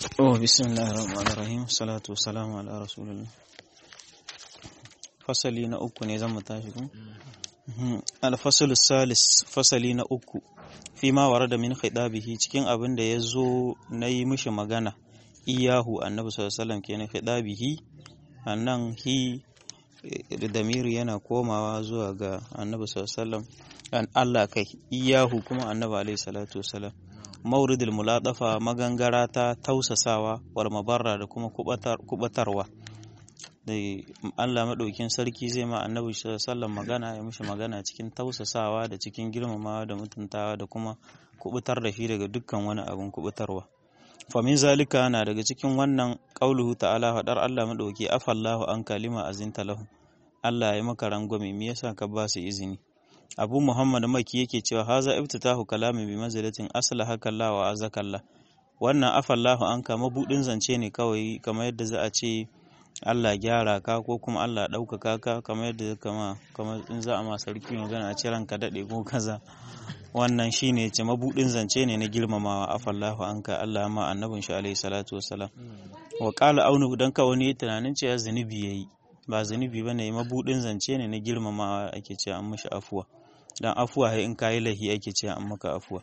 Oh, bismillahir rahmanir rahim. Salatu wassalamu ala rasulillah. Fasali na uku ne zan mu tashi ku? Al-fasl salis fasali na uku. Fi ma warada min khidabihi cikin abin da ya zo na yi mishi magana. Iyahu annabi sallallahu alaihi wasallam kenan khidabihi. Annan hi damiri yana komawa zuwa ga annabi sallallahu alaihi wasallam. An Allah kai iyahu kuma annabi alaihi salatu wasallam. mauridul muladafa magangara ta tausasawa war mabarra da kuma kubatarwa da Allah maɗaukin sarki zai ma annabi sallallahu magana ya mishi magana cikin tausasawa da cikin girmamawa da mutuntawa da kuma kubutar da shi daga dukkan wani abin kubutarwa famin zalika na daga cikin wannan qauluhu ta'ala fadar Allah maɗauki afallahu an kalima azinta lahu Allah ya maka rangwame me yasa ka ba su izini abu muhammad maki yake cewa haza iftitahu kalami bi manzilatin aslaha kallah wa azakallah wannan afallahu an ka mabudin zance ne kawai kamar yadda za a ce Allah gyara ka ko kuma Allah ɗaukaka ka kamar yadda kama kamar in za a ma sarki magana a ce ranka daɗe ko kaza wannan shine ce mabudin zance ne na girmamawa afallahu an ka Allah ma annabin shi alaihi salatu wassalam wa qala aunu dan ka wani tunanin cewa zunubi yayi ba zunubi bane mabudin zance ne na girmamawa ake cewa an mishi afuwa dan afuwa in kayi lahi ake cewa an maka afuwa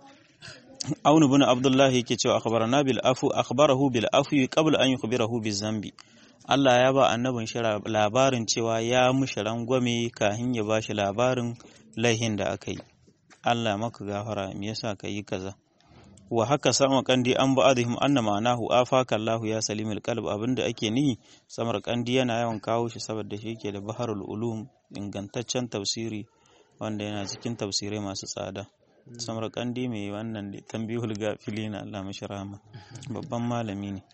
Aunu bin Abdullahi yake cewa akhbarana bil afu akhbarahu bil afwi qabla an yukhbirahu biz zambi Allah ya ba annabin shi labarin cewa ya mushi rangwame kahin ya bashi labarin laihin da aka yi Allah maka gafara me yasa ka yi kaza wa haka sama kandi an ba'adhum anna ma'anahu afaka Allah ya salimul qalb abinda ake nihi samar kandi yana yawan kawo shi saboda shi yake da baharul ulum ingantaccen tafsiri wanda yana cikin tafsirai masu tsada samar kandi mai wannan tambihul gafilina Allah mashi rahama babban malami ne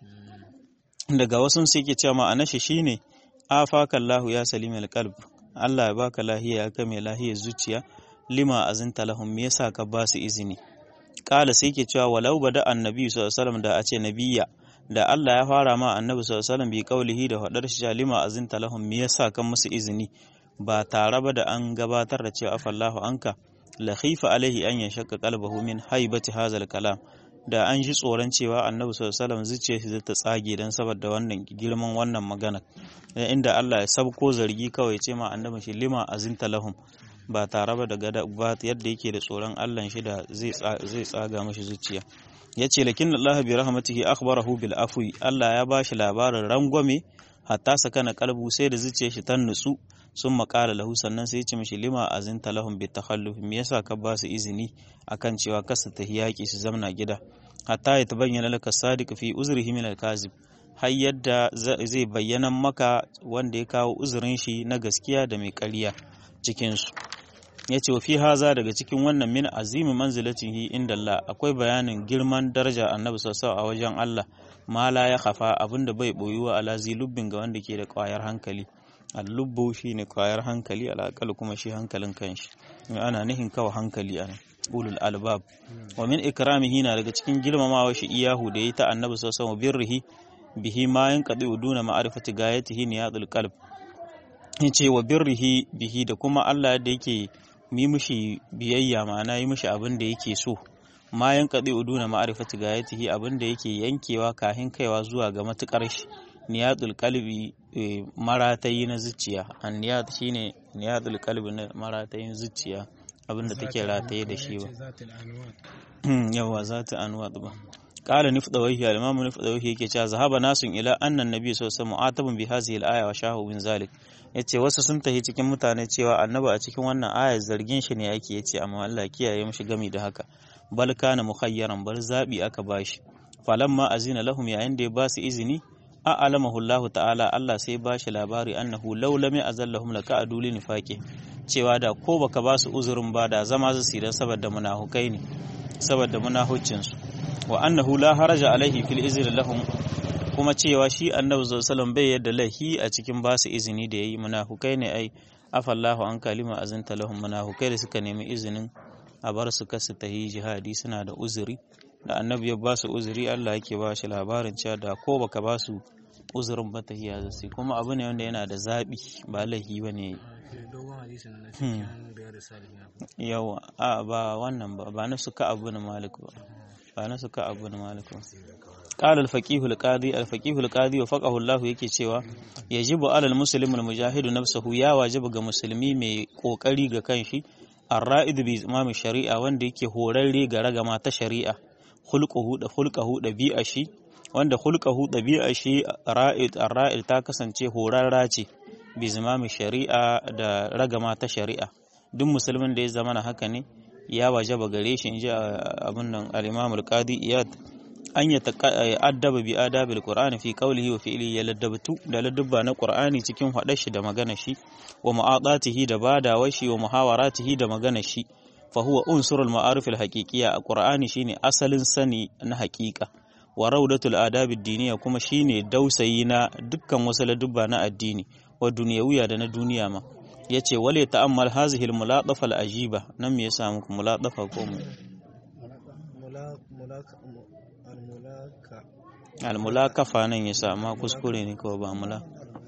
daga wasu sai ke cewa ma'anar shi shine afaka Allah ya salimul qalb Allah ya baka lahiya ya kame lahiyar zuciya lima azinta lahum me yasa ka ba su izini kala sai ke cewa walau bada annabi sallallahu alaihi wasallam da a ce nabiyya da Allah ya fara ma annabi sallallahu alaihi wasallam bi kaulihi da fadar shi lima azinta lahum me yasa kan musu izini ba tare ba da an gabatar da cewa afallahu anka la khifa alaihi an yashakka qalbahu min haibati hazal kalam da an ji tsoron cewa annabi sallallahu alaihi wasallam zuciyar shi ta tsage dan saboda wannan girman wannan magana inda Allah ya sabko zargi kawai ce ma annabi shi lima azinta lahum ba tare ba da gada ba yadda yake da tsoron Allah shi da zai tsaga mashi zuciya ya ce lakin Allah bi rahmatihi akhbarahu bil afwi Allah ya bashi labarin rangwame hatta sakana kalbu sai da zuciyar shi ta nutsu sun makala lahu sannan sai ya ce mishi lima azinta lahum bi takhalluf me yasa ka ba su izini akan cewa kasa ta yaki su zamna gida hatta ya tabayyana laka sadiq fi uzrihi min al kazib har yadda zai bayyana maka wanda ya kawo uzurin shi na gaskiya da mai ƙarya cikinsu ya ce wa fi haza daga cikin wannan min azimi manzilatihi inda Allah akwai bayanin girman daraja annabi sassau a wajen Allah ma la ya khafa abinda bai boyuwa ala lubbin ga wanda ke da kwayar hankali al-lubbu shine kwayar hankali al kuma shi hankalin kanshi ana nihin kawai hankali ana ulul albab wa min ikramihi na daga cikin girmamawa shi iyahu da yi ta annabi sassau birrihi bihi ma yanqadi uduna ma'rifati gayatihi niyadul qalb yace wa birrihi bihi da kuma Allah da yake yi mishi biyayya ma'ana yi mishi abin da yake so ma yanqadi uduna ma'rifati gayatihi abin da yake yankewa kahin kaiwa zuwa ga matukar shi niyadul qalbi maratayi na zuciya an niyad shine niyadul qalbi na maratayin zuciya abin da take rataye da shi ba yawa zata anwad ba قال نفضويه الإمام نفضويه yake cewa zahaba nasun ila anna nabi sallallahu alaihi wasallam mu'atabun bi hadhihi al-aya wa shahu min zalik yace wasu sun tahi cikin mutane cewa annabi a cikin wannan aya zargin shi ne yake yace amma Allah kiyaye mishi gami da haka bal kana mukhayyaran bar zabi aka bashi falamma azina lahum yayin da ya ba su izini a alamahu Allah ta'ala Allah sai ba shi labari annahu law lam yazallahum laka'adu li nifaqi cewa da ko baka ba su uzurin ba da zama su sidan saboda munafukai ne saboda munahuccin su wa annahu la haraja alaihi fil izni lahum kuma cewa shi annabi sallallahu bai yadda lahi a cikin ba su izini da yayi munafukai ne ai afallahu an kalima azinta lahum munafukai da suka nemi izinin a bar su kasu tahi jihadi suna da uzuri da annabi ya ba su uzuri Allah yake ba shi labarin cewa da ko baka ba su uzurin ba tahiya zasu kuma abu ne wanda yana da zabi ba lahi bane yawa a ba wannan ba ba na suka abu na malik ba ana suka abu na malikun قال الفقيه القاضي الفقيه القاضي وفقه الله yake cewa yajibu alal muslim al mujahid nafsuhu ya wajibu ga musulmi mai kokari ga kanshi ar-ra'id bi imam shari'a wanda yake horarre ga ragama ta shari'a khulquhu da khulquhu dabi'a shi wanda khulquhu dabi'a shi ra'id ar-ra'id ta kasance horarra ce bi imam shari'a da ragama ta shari'a duk musulmin da ya zama haka ne ya wajaba gare shi inji abun nan al-imam al-qadi iyad an ya addaba bi adabil qur'ani fi qawlihi wa fi'lihi ya laddabtu da ladabba na qur'ani cikin hadar shi da magana shi wa mu'adatihi da badawar shi wa muhawaratihi da magana shi fa huwa unsurul ma'arif al haqiqiyya a qur'ani shine asalin sani na haqiqa wa raudatul adab ad kuma shine dausayi na dukkan wasu ladabba na addini wa dunyawiya da na duniya ma yace wale ta'ammal hazihi al mulatafa al ajiba nan me yasa muku mulatafa ko mu almulakafa nan ya sama kuskure ne kawai ba mula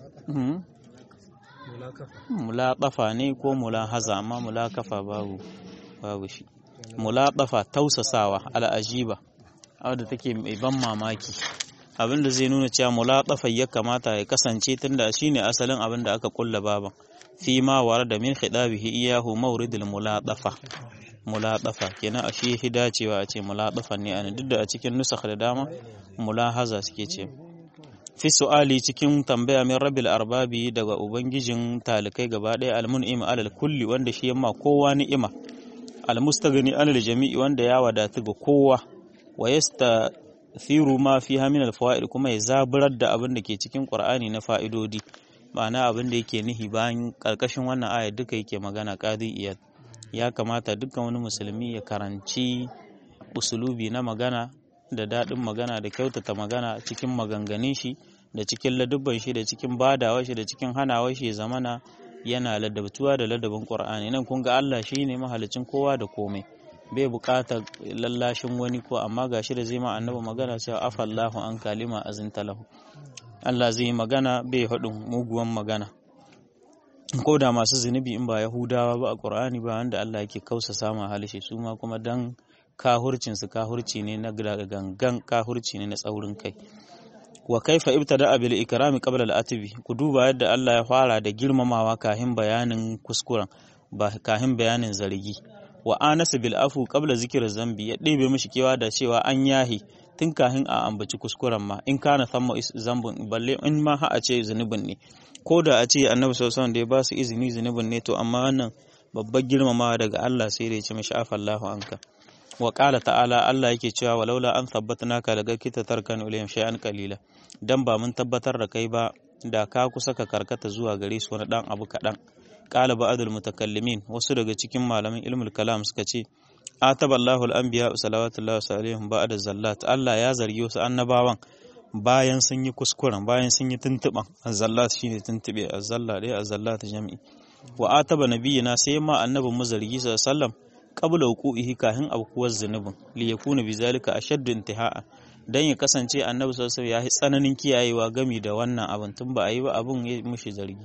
mulakafa ne ko mulahaza amma mulakafa babu babu shi mulakafa tausasawa al'ajiba wadda take mai ban mamaki abinda zai nuna cewa mulakafa ya kamata ya kasance tunda shine asalin abin da aka kulla baban fi ma wara da min khidabihi iyahu mawridul mulaqafa mulaqafa kenan a shi dacewa a ce mulaqafa ne ana duk da a cikin nusakh da dama mulahaza suke ce fi su'ali cikin tambaya min rabbil arbabi daga ubangijin talikai gaba ɗaya almun'im alal kulli wanda shi yamma kowa ni'ima almustaghni alal jami'i wanda ya wadatu ga kowa wa yastathiru ma fiha min alfawaid kuma ya zaburar da abin da ke cikin qur'ani na fa'idodi ma'ana abin da yake nihi bayan karkashin wannan aya duka yake magana qadi iyad ya kamata dukkan wani musulmi ya karanci usulubi na magana da daɗin magana da kyautata magana cikin maganganun shi da cikin ladubban shi da cikin badawar shi da cikin hanawar shi zamana yana ladabtuwa da ladabin Qur'ani nan kun ga Allah shine mahalicin kowa da komai bai buƙatar lallashin wani ko amma gashi da zai ma annabi magana cewa afallahu an kalima azinta lahu Allah zai yi magana bai haɗin muguwan magana ko da masu zunubi in ba Yahudawa ba a Qur'ani ba wanda Allah yake kausa sama halishi su ma kuma dan kahurcinsu kahurci ne na gangan kahurci ne na tsaurin kai wa kaifa ibtada bil ikrami qabla al atbi ku duba yadda Allah ya fara da girmamawa kahin bayanin kuskuren ba kahin bayanin zargi wa anasa bil afu qabla zikir zambi ya ɗebe mishi kewa da cewa an yahi tun kahin a ambaci kuskuren ma in kana thamma zambun balle in ma ha a ce zunubin ne ko da a ce annabi sallallahu alaihi da ya ba su izini zunubin ne to amma wannan babbar girmamawa daga Allah sai da ya ce mishi afallahu anka wa ƙala ta'ala Allah yake cewa walaula an tabbatnaka daga kita tarkan ilayhim shay'an qalila dan ba mun tabbatar da kai ba da ka kusa ka karkata zuwa gare su wani dan abu kaɗan ƙala ba'adul mutakallimin wasu daga cikin malaman ilmul kalam suka ce ataba Allahu al-anbiya salawatullahi alaihim ba'da zallat Allah ya zargi wasu annabawan bayan sun yi kuskuren bayan sun yi tuntuban zallat shine tuntube azzalla dai azzallat jami'i wa ataba nabiyina sai ma annabin mu zargi sallallahu alaihi wasallam qabla wuqu'ihi kahin abkuwar zunubin li yakuna bizalika ashaddu intiha'a dan ya kasance annabi sallallahu alaihi wasallam ya tsananin kiyayewa gami da wannan abin tun ba a yi ba abin ya mushi zargi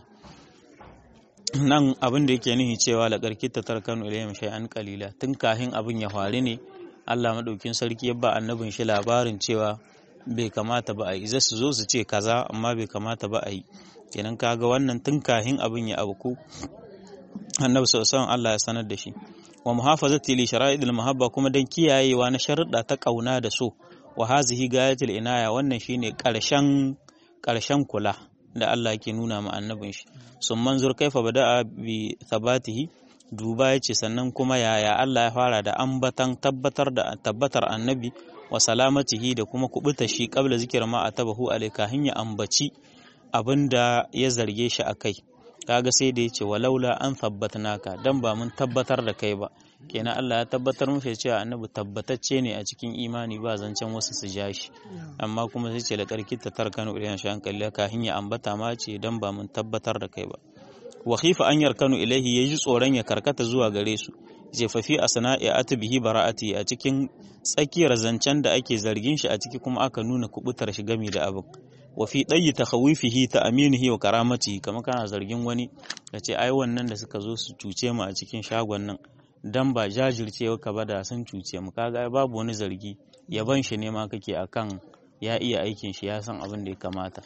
nan abin da yake nihi cewa la karki ta tarkanu ilayhim shay'an qalila tun kahin abin ya faru ne Allah madaukin sarki ya ba annabin shi labarin cewa bai kamata ba a yi za su zo su ce kaza amma bai kamata ba a yi kenan kaga wannan tun kahin abin ya abuku annabi sallallahu alaihi wasallam Allah ya sanar da shi wa muhafazati li shara'idil mahabba kuma dan kiyayewa na sharuɗa ta kauna da so wa hazihi gayatul inaya wannan shine ƙarshen ƙarshen kula da Allah yake nuna ma annabin shi sun manzur kaifa bada'a bi thabatihi duba yace sannan kuma yaya Allah ya fara da ambatan tabbatar da tabbatar annabi wa salamatihi da kuma kubuta shi qabla zikir ma atabahu alayka hanya ambaci abinda ya zarge shi akai kaga sai da yace walaula an naka dan ba mun tabbatar da kai ba kenan Allah ya tabbatar mushi cewa annabi tabbatacce ne a cikin imani ba zancen wasu su ja shi amma kuma sai ce da karki ta tarkanu ilayhi shan kalliya ka hinya ambata ma ce dan ba mun tabbatar da kai ba wa khifa an yarkanu ilaihi yaji tsoron ya karkata zuwa gare su jefafi a sana'i atbihi bara'ati a cikin tsakiyar zancen da ake zargin shi a ciki kuma aka nuna kubutar shi gami da abin wa fi ɗayi ta khawifihi ta aminihi wa karamati kamar kana zargin wani ka ce ai wannan da suka zo su cuce mu a cikin shagon nan dan ba jajircewa ka ba da sun cuce mu kaga babu wani zargi yaban shi ne ma kake akan ya iya aikin shi ya san abin da ya kamata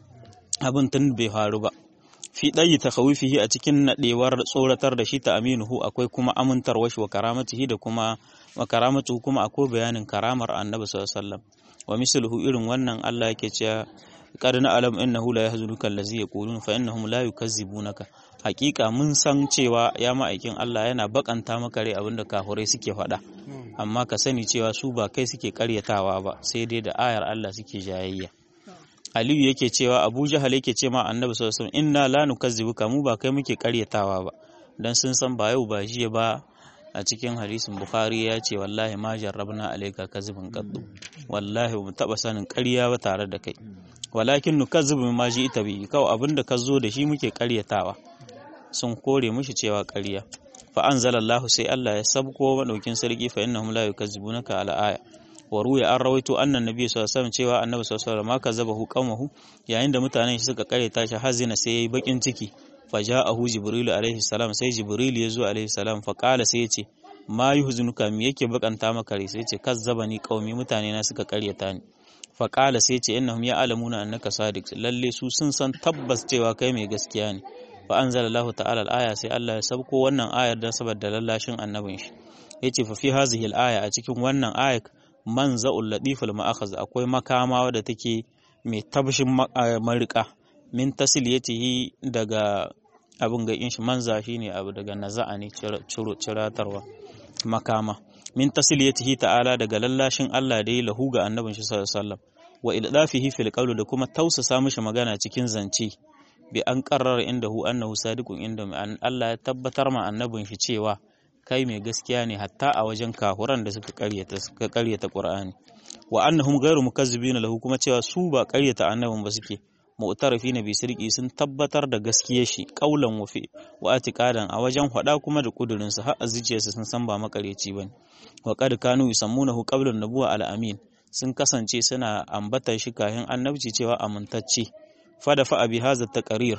abin tun bai faru ba fi ɗayi ta kawifihi a cikin naɗewar tsoratar da shi ta aminuhu akwai kuma amintarwa shi wa karamatihi da kuma wa karamatuhu kuma akwai bayanin karamar annabi sallallahu alaihi wasallam wa misluhu irin wannan Allah yake cewa qad na'lam innahu la yahzunuka allazi yaqulun fa innahum la yukazzibunaka hakika mun san cewa ya ma'aikin Allah yana bakanta maka rai abinda kafurai suke faɗa amma ka sani cewa su ba kai suke karyatawa ba sai dai da ayar Allah suke jayayya Aliyu yake cewa Abu Jahal yake ce ma Annabi sallallahu alaihi wasallam inna la nukazzibuka mu ba kai muke karyatawa ba dan sun san ba yau ba jiya ba a cikin hadisin Bukhari ya ce wallahi ma jarrabna alayka kazibun qaddu wallahi mu taba sanin ƙarya ba tare da kai walakin nukazzibu ma ji ita bi kawai abinda ka zo da shi muke karyatawa sun kore mushi cewa ƙarya fa anzalallahu sai Allah ya sabko madaukin sarki fa innahum la yukazzibunaka ala aya wa ruya an rawaito annan nabi sallallahu alaihi wasallam cewa annabi sallallahu alaihi wasallam ma kazzabahu qaumahu yayin da mutanen shi suka karyata shi hazina sai yayi bakin ciki fa ja'ahu jibril alaihi salam sai jibril ya zo alaihi salam fa qala sai yace ma yuhzinuka me yake bakanta maka rai sai yace kazzabani qaumi mutane na suka karyata ni fa qala sai yace innahum ya'lamuna annaka sadiq lalle su sun san tabbas cewa kai mai gaskiya ne fa anzalallahu ta'ala al-aya sai Allah ya sabko wannan ayar dan saboda lallashin annabin shi yace fa fi hazihi al-aya a cikin wannan ayar manza'ul latiful ma'akhaz akwai makama wadda take mai tabshin marika min tasiliyatihi daga abin ga shi manza shine abu daga naza'a ne ciratarwa makama min tasiliyatihi ta'ala daga lallashin Allah da ya lahu ga annabin shi sallallahu alaihi wasallam wa ildafihi fil qawl da kuma tausasa mishi magana cikin zance bi an qarrara indahu annahu sadiqun inda Allah ya tabbatar ma annabin shi cewa kai mai gaskiya ne hatta a wajen kahuran da suka karyata suka karyata Qur'ani wa annahum ghairu mukazzibina lahu kuma cewa su ba karyata annabin ba suke mu'tarifina bi sirqi sun tabbatar da gaskiyar shi qaulan wa fi wa atiqadan a wajen hada kuma da kudurin su har zuciyarsu sun san ba makareci bane wa qad kanu yusammunahu qabla an-nubuwa al-amin sun kasance suna ambatar shi kayan annabci cewa amintacce fada fa abi hadha taqrir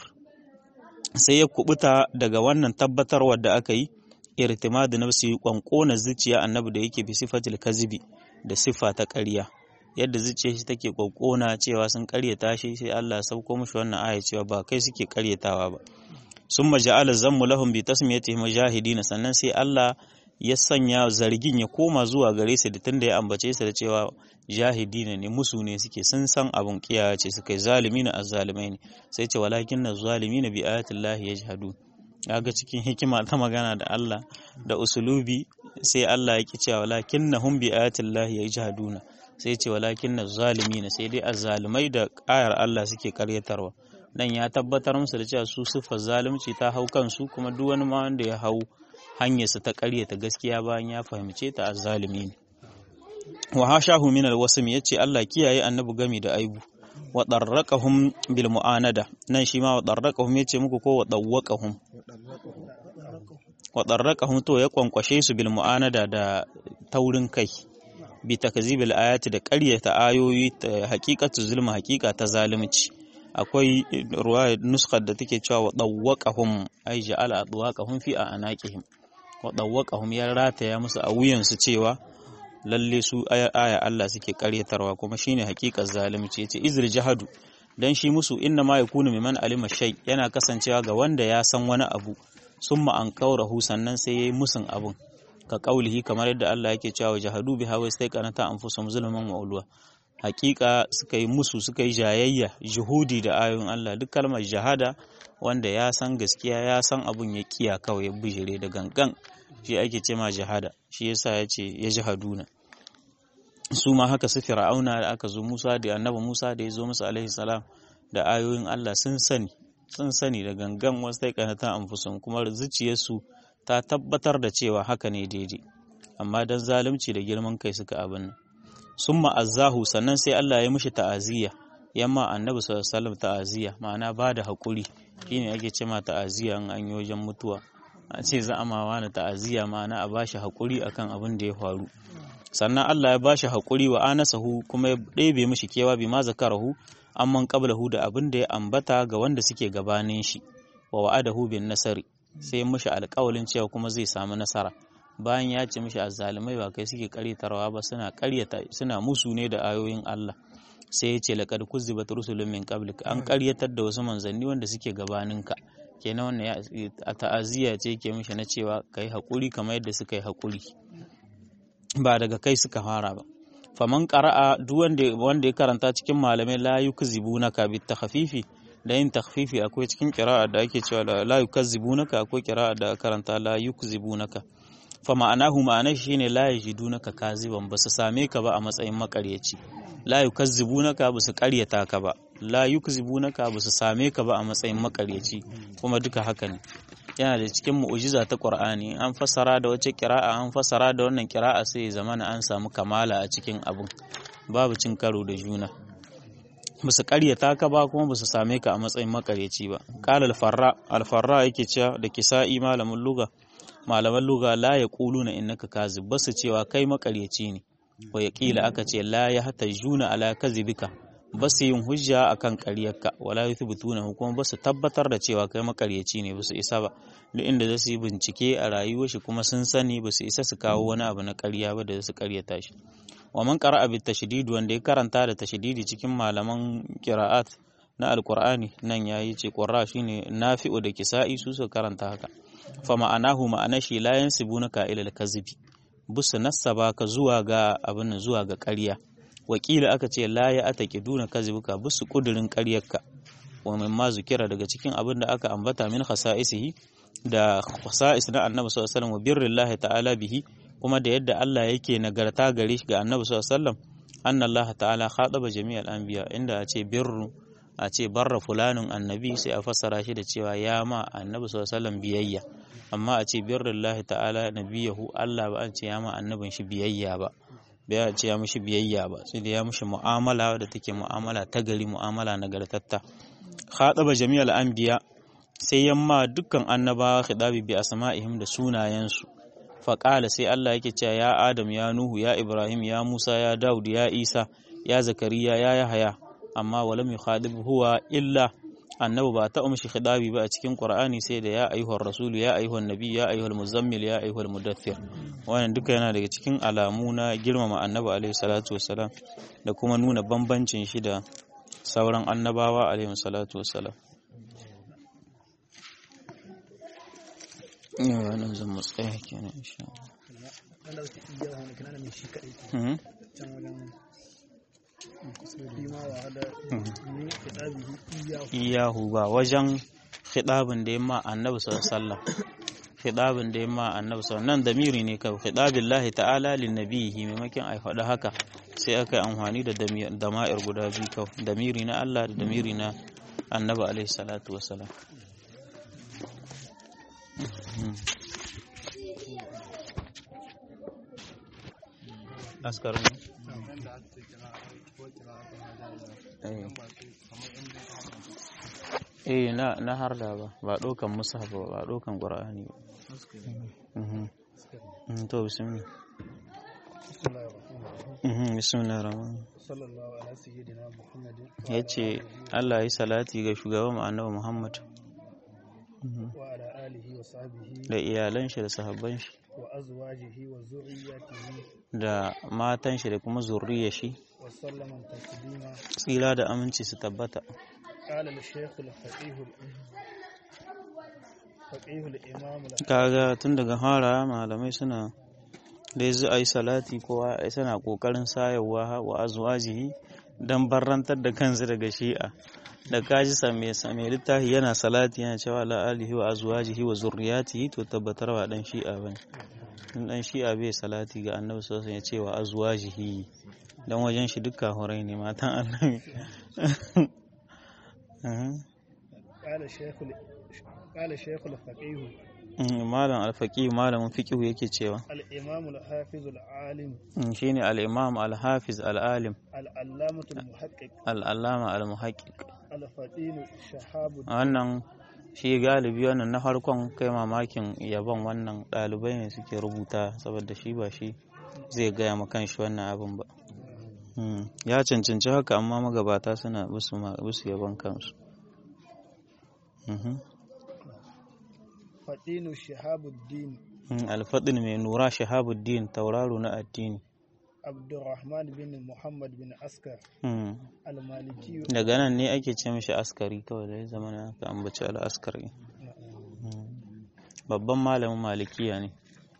sai ya kubuta daga wannan tabbatarwar da aka yi irtimadu nafsi kwankona zuciya annabi da yake bi sifatil kazibi da sifa ta ƙarya yadda zuciya shi take kwankona cewa sun ƙaryata shi sai Allah ya sauko mushi wannan aya cewa ba kai suke ƙaryatawa ba summa ja'ala zammu lahum bi tasmiyatihim mujahidin sannan sai Allah ya sanya zargin ya koma zuwa gare su da tunda ya ambace su da cewa jahidina ne musu ne suke sun san abun kiyaye ce suka yi zalimina azzalimai ne sai ce walakin na zalimina bi ayatillahi yajhadun ga cikin hikima ta magana da Allah da usulubi sai Allah ya ki cewa walakin na hum bi ayatillahi yajhaduna sai ce walakin na zalimina sai dai azzalimai da ayar Allah suke karyatarwa nan ya tabbatar musu da cewa su sifar zalunci ta hau kansu kuma duk wani ma wanda ya hau hanyarsa ta karyata gaskiya bayan ya fahimce ta azzalimi ne wa hashahu min alwasm yace Allah kiyaye annabi gami da aibu wa darraqahum bil mu'anada nan shi ma wa darraqahum yace muku ko wa dawwaqahum wa darraqahum to ya kwankwashe su bil mu'anada da taurin kai bi takzibil ayati da ƙaryata ayoyi ta haqiqatu zulma haqiqa ta zalunci akwai ruwaya nuskar da take cewa wa dawwaqahum ay ja'ala adwaqahum fi anaqihim wa dawwaqahum ya rataya musu a wuyansu cewa lalle su aya Allah suke karyatarwa kuma shine hakikar zalunci yace izr jahadu dan shi musu inna ma yakunu miman alima shay yana kasancewa ga wanda ya san wani abu summa an kaurahu sannan sai yayi musun abun ka kaulihi kamar yadda Allah yake cewa jahadu biha wa istaqanata anfusum zulman wa ulwa hakika suka yi musu suka yi jayayya juhudi da ayoyin Allah duk kalmar jahada wanda ya san gaskiya ya san abun ya kiya kawai ya bijire da gangan shi ake ce ma jihada shi yasa ya ce ya jihaduna su ma haka su fir'auna da aka zo Musa da annabi Musa da ya zo musu alaihi salam da ayoyin Allah sun sani sun sani da gangan wasu ta kanata anfusun kuma zuciyarsu ta tabbatar da cewa haka ne daidai amma dan zalunci da girman kai suka abin summa azzahu sannan sai Allah ya mishi ta'aziyya yamma annabi sallallahu alaihi wasallam ta'aziyya ma'ana ba da hakuri shine ake ce ma ta'aziyya an an yi wajen mutuwa a ce za a mawa na ta'aziyya ma'ana a bashi haƙuri akan abin da ya faru sannan Allah ya bashi haƙuri wa anasahu kuma ya ɗebe mishi kewa bi ma zakarahu amman qablahu da abin da ya ambata ga wanda suke gabanin shi wa wa'adahu bin nasari sai mishi alƙawalin cewa kuma zai samu nasara bayan ya ce mishi azzalumai ba kai suke karyatarwa ba suna karyata suna musu ne da ayoyin Allah sai ya ce laqad kuzibat rusulun min qablik an karyatar da wasu manzanni wanda suke gabaninka kenan wannan ya a ta'aziyya ce yake mishi na cewa kai hakuri kamar yadda suka yi hakuri ba daga kai suka fara ba faman qara'a duk wanda wanda ya karanta cikin malamai la yukzibunaka bit takhfifi da yin takhfifi akwai cikin qira'a da ake cewa la yukazzibunaka akwai qira'a da karanta la yukzibunaka fa ma'anahu ma'anar shine la yajidunaka kaziban basu same ka ba a matsayin makaryaci la yukazzibunaka basu karyata ka ba la yukzibunaka basu same ka ba a matsayin makaryaci kuma duka haka ne yana da cikin mu'ujiza ta Qur'ani an fassara da wace kira'a an fassara da wannan kira'a sai zamana an samu kamala a cikin abun babu cin karo da juna basu karyata ka ba kuma basu same ka a matsayin makaryaci ba qala al-farra al-farra yake cewa da kisa'i malamin luga malaman luga la yaquluna innaka kazib basu cewa kai makaryaci ne wa yaqila aka ce la yahtajuna ala kazibika basu yin hujja akan ƙaryarka wala yuthbituna kuma basu tabbatar da cewa kai makaryaci ne basu isa ba duk inda zasu yi bincike a rayuwar shi kuma sun sani basu isa su kawo wani abu na ƙarya ba da su ƙaryata shi wa man qara'a bit tashdid wanda ya karanta da tashdidi cikin malaman qira'at na alqur'ani nan yayi ce qurra shine nafi'u da kisa'i su su karanta haka fa ma'anahu ma'ana shi la yansibunaka ila al-kazibi busu nasaba ka zuwa ga abin zuwa ga ƙarya wakila aka ce la ya atake duna kazibuka busu kudirin ƙaryarka wa mimma zukira daga cikin abin da aka ambata min khasa'isihi da khasa'is na annabi sallallahu alaihi wasallam wa birrillahi ta'ala bihi kuma da yadda Allah yake nagarta gare shi ga annabi sallallahu alaihi wasallam anna Allah ta'ala khataba jami'al anbiya inda a ce birru a ce barra fulanun annabi sai a fassara shi da cewa ya ma annabi sallallahu alaihi wasallam biyayya amma a ce birrillahi ta'ala nabiyahu Allah ba an ce ya ma annabin shi biyayya ba bai ce ya mishi biyayya ba sai da ya mishi mu'amala da take mu'amala ta gari mu'amala nagartatta khataba jami'al anbiya sai yamma dukkan annabawa khidabi bi asma'ihim da sunayensu faqala sai Allah yake cewa ya Adam ya Nuhu ya Ibrahim ya Musa ya Daud ya Isa ya Zakariya ya Yahaya amma walam yukhadib huwa illa annabi ba ta umshi khidabi ba a cikin Qur'ani sai da ya ayyuhar rasulu ya ayyuhan nabi ya ayyuhal muzammil ya ayyuhal mudaththir wannan duka yana daga cikin alamu na girmama annabi alaihi salatu wassalam da kuma nuna bambancin shi da sauran annabawa alaihi salatu wassalam yawa nan zan mu tsaya kenan insha iyahu ba wajen khidabin da yamma annabi sallallahu alaihi wasallam khidabin da yamma annabi sallallahu nan damiri ne kai khidabin lahi ta'ala lin nabihi maimakon ai faɗa haka sai aka yi amfani da dama'ir guda biyu kawai damiri na Allah da damiri na annabi alaihi salatu wasalam askar eh na na harda ba ba dokan mushaf ba ba dokan qur'ani ba mhm to bismillah mhm bismillah rahman sallallahu ala sayyidina muhammadin yace Allah ya salati ga shugaban annabi Muhammad wa ala alihi wa sahbihi da iyalan shi da sahabban shi wa azwajihi wa zurriyyatihi da matan shi da kuma zurriyar shi wa sallama taslima tsira da aminci su tabbata qala al-shaykh al-faqih faqih al-imam kaga tun daga fara malamai suna da yanzu a yi salati kowa suna kokarin sayarwa wa azwajihi don barrantar da kansu daga shi'a da kaji same same littafi yana salati yana cewa la alihi wa azwajihi wa zurriyatihi to tabbatar wa dan shi'a bane in dan shi'a bai salati ga annabi sallallahu alaihi wasallam ya ce wa azwajihi dan wajen shi dukkan horai ne matan annabi qala shaykh qala shaykh al-faqih malam alfaqih malamin fiqh yake cewa al-imam al-hafiz al-alim shine al-imam al-hafiz al-alim al-allamah al-muhaqqiq al-allama al-muhaqqiq al-fatin shahab wannan shi galibi wannan na farkon kai mamakin yabon wannan ɗalibai ne suke rubuta saboda shi ba shi zai gaya ma kanshi wannan abin ba ya cancanci haka amma magabata suna busu yabon kansu fatinu shahabuddin alfadin mai nura shahabuddin tauraro na addini Abdurrahman bin Muhammad bin Askar al-Maliki daga nan ne ake ce mishi askari kawai da ya zama na aka ambaci al-askari babban malamin malikiya ne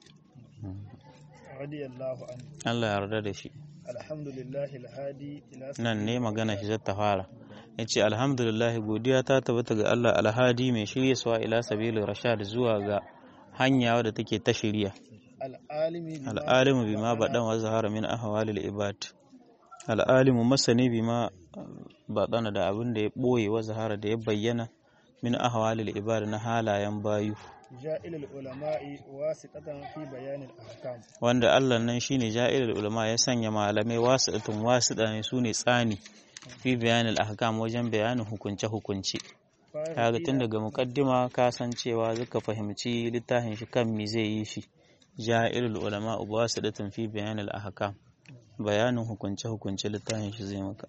radiyallahu anhu Allah ya yarda da shi alhamdulillahi alhadi ila nan ne magana shi ta fara ya ce alhamdulillah godiya ta tabbata ga Allah alhadi mai shirya suwa ila sabili rashad zuwa ga hanya wadda take ta shirya al'alimi bima al'alimu bima baɗan wa zahara min ahwalil ibad al'alimu masani bima baɗana da abin da ya ɓoye wa zahara da ya bayyana min ahwalil ibad na halayen bayu ja'ilul ulama'i wasitatan fi bayanil ahkam wanda Allah nan shine ja'ilul ulama ya sanya malamai wasitatun wasita ne sune tsani fi bayanil ahkam wajen bayanin hukunce hukunce kaga tun daga mukaddima ka san cewa zaka fahimci littafin shi kan me zai yi shi ja'ilul ulama wasitatun fi bayanil ahkam bayanin hukunce hukunce littafin shi zai maka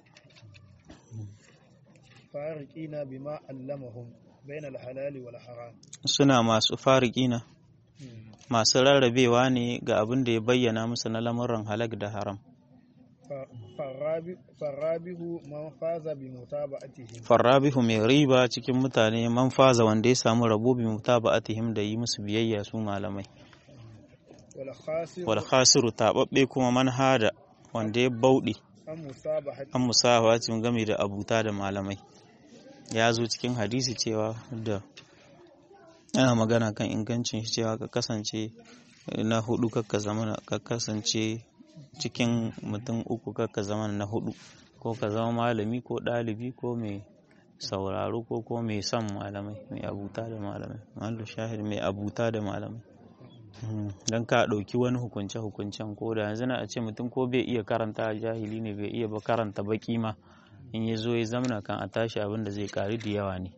fariqina bima allamahum bainal halali wal haram suna masu fariƙina masu rarrabewa ne ga abin da ya bayyana musu na lamuran halak da haram farrabihu man faza bi mutaba'atihim farrabihu mai riba cikin mutane man faza wanda ya samu rabo bi mutaba'atihim da yi musu biyayya su malamai wal khasir wal khasiru tababbe kuma man hada wanda ya bauɗe an musabahati an musahawacin game da abuta da malamai ya zo cikin hadisi cewa da ana magana kan ingancin shi cewa ka kasance na hudu kakka zama ka kasance cikin mutum uku kakka zama na hudu ko ka zama malami ko ɗalibi ko mai sauraro ko ko mai son malamai mai abuta da malamai mallu shahid mai abuta da malamai don ka ɗauki wani hukunce hukuncen ko da yanzu na a ce mutum ko bai iya karanta jahili ne bai iya ba karanta baki ma in ya zo ya zamana kan a tashi abin da zai ƙari da yawa ne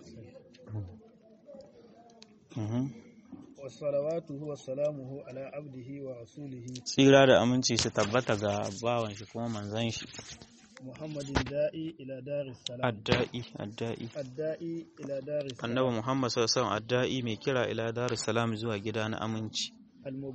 wasalawatuhu wasalamuhu ala abdihi wa rasulihi tsira da aminci su tabbata ga bawan shi kuma manzan shi muhammadin da'i ila daris salam adda'i adda'i adda'i ila daris salam annabi muhammad sallallahu alaihi wasallam adda'i mai kira ila darus salam zuwa gida na aminci